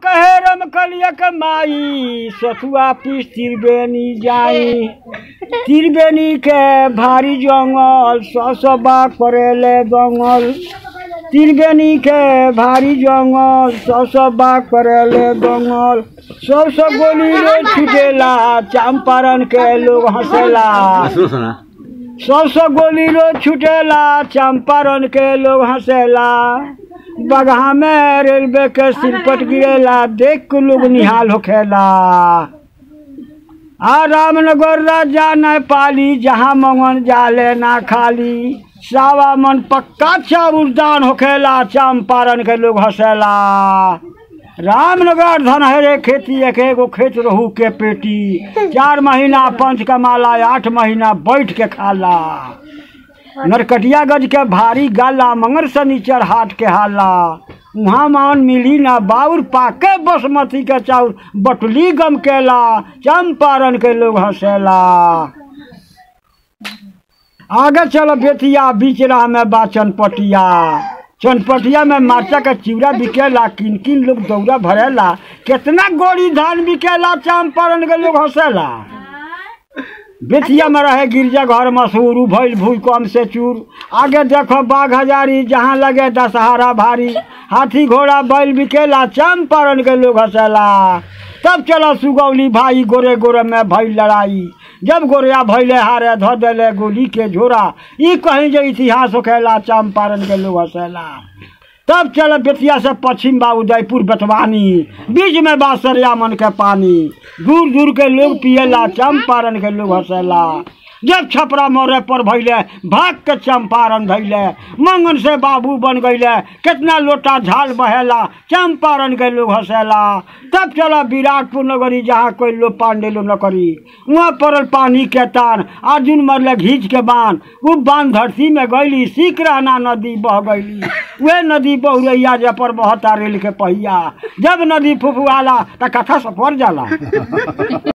कहे रम कलिया के माई सतुआ पीस तिरबेनी जाई तिरबेनी के भारी जंगल ससबा करेले दंगल तिरबेनी के भारी जंगल ससबा करेले दंगल सब सब गोली रे छुटेला चंपारण के लोग हंसेला सुनो सुना सब सब गोली रो छुटेला चंपारण के लोग हंसेला बगहा में रेलवे के सिरपट गिरेला देख के लोग निहाल होखेला आ रामनगर राजा न पाली जहाँ मंगन जाले ना खाली सावा मन पक्का चाउर दान होखेला चंपारण के लोग हंसेला रामनगर धन हरे खेती एक एगो खेत रहू के पेटी चार महीना पंच कमाला आठ महीना बैठ के खाला नरकटिया गज के भारी गाला मंगर शनिचर हाट के हाला उहाँ मान मिली ना बाउर पाके बासमती के चाउर बटली गम केला चंपारण के लोग हंसेला आगे चलो बेतिया बीच राह में बा चनपटिया चनपटिया में माचा का चिवड़ा बिकेला किन किन लोग दौरा भरेला कितना गोड़ी धान बिकेला चंपारण के लोग हंसेला बेतिया में रहे गिरजा घर मशहूर उ भइल भूल कम से चूर आगे देखो बाघ हजारी जहाँ लगे दशहरा भारी हाथी घोड़ा बैल बिकेला चंपारण के लोग हंसेला तब चलो सुगौली भाई गोरे गोरे में भइल लड़ाई जब गोरिया भैले हारे धो देले गोली के झोरा ई कहीं जो इतिहास होखेला चंपारण के लोग हंसेला तब चल बेतिया से पश्चिम बा उदयपुर बेतवानी बीच में बा सरियामन के पानी दूर दूर के लोग पियला चंपारण के लोग हंसेला जब छपरा मोरे पर भैले भाग के चंपारण धैले मंगन से बाबू बन गईले कितना लोटा झाल बहेला चंपारण के लोग हंसेला तब चला विराटपुर नगरी जहाँ कोई लोग पांडे लोग न करी वहाँ पड़ल पानी के तान अर्जुन मरले घींच के बांध उ बांध धरती में गईली सीख रहना नदी बह गईली वे नदी बहुरैया जे पर बहता रेल के पहिया जब नदी फुफुआला त कथा सफर जाला